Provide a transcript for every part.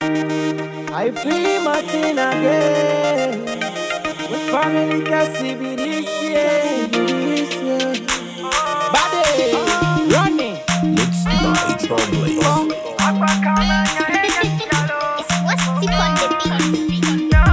I free Martin again. With family can see me this year, this year. Body, running. Mixed by Trombley. It's what's tip on the beat.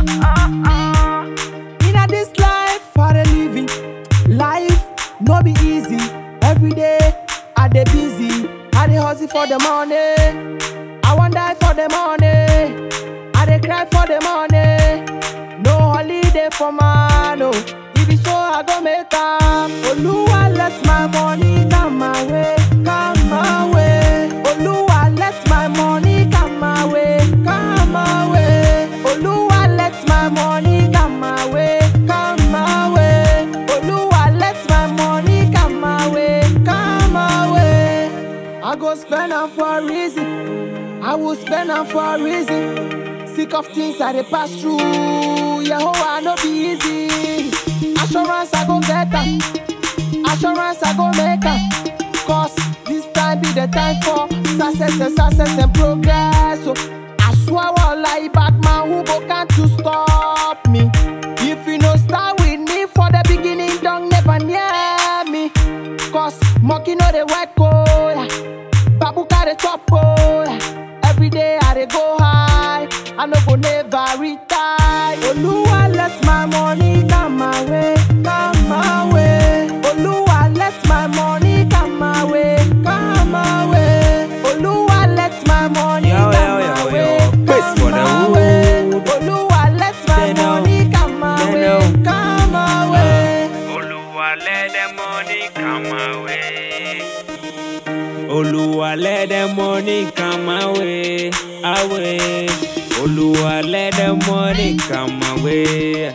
In this life for a living, life no be easy. Every day I dey busy, I dey hustle for the money. I wan die for the money, I dey cry for the money. No holiday for man, oh. If it so I go make am. Oluwa let my money come my way, come my way. Oluwa let my money come my way, come my way. Oluwa let my money come my way, come my way. Oluwa let my money come my way, come my way. I go spend am for a reason. I will spend am for a reason. Sick of things I dey pass through. Yehovah no be easy. Assurance I go get am. Assurance I go make am. Cause this time be the time for success and success and progress. So I swear all like bad man who go can't to stop me. If you no start with me for the beginning, don't never near me. Cause monkey know the work oh. Babu carry chop oh. Every day I dey go high. I no go never retire. Oluwa let my money come my way, come my way. Oluwa let my money come my way, come my way. Oluwa let my money Yo, come yo, my yo, way, yo. Praise come for the my way. hood. Oluwa let my They know. money come my They way, know. come my way. Oluwa let the money come my way. Oluwa let the money come my way, away. Oluwa let the money come my way.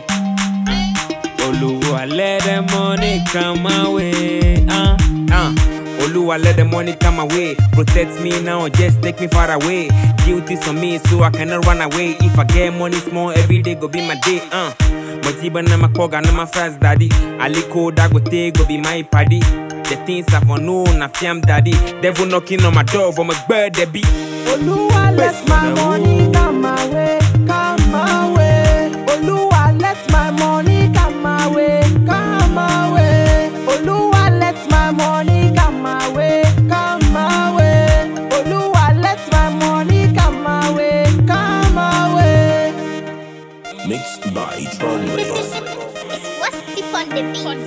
Oluwa let the money come my way. Uh, uh. Oluwa let the money come my way. Protect me now, just take me far away. Guilty on me, so I cannot run away. If I get money small, every day go be my day. Uh. Motiba na makoga na my first daddy. Aliko Dagote go be my paddy. The things I for know, na fiam daddy. Devil knocking on my door for my birthday be. Oluwa let Praise my for the money come my way, come my way. Oluwa let my money come my way, come my way. Oluwa let my money come my way, come my way. Oluwa let my money come my way, come my way. Mixed by Trombley. It's what's tip on the beat.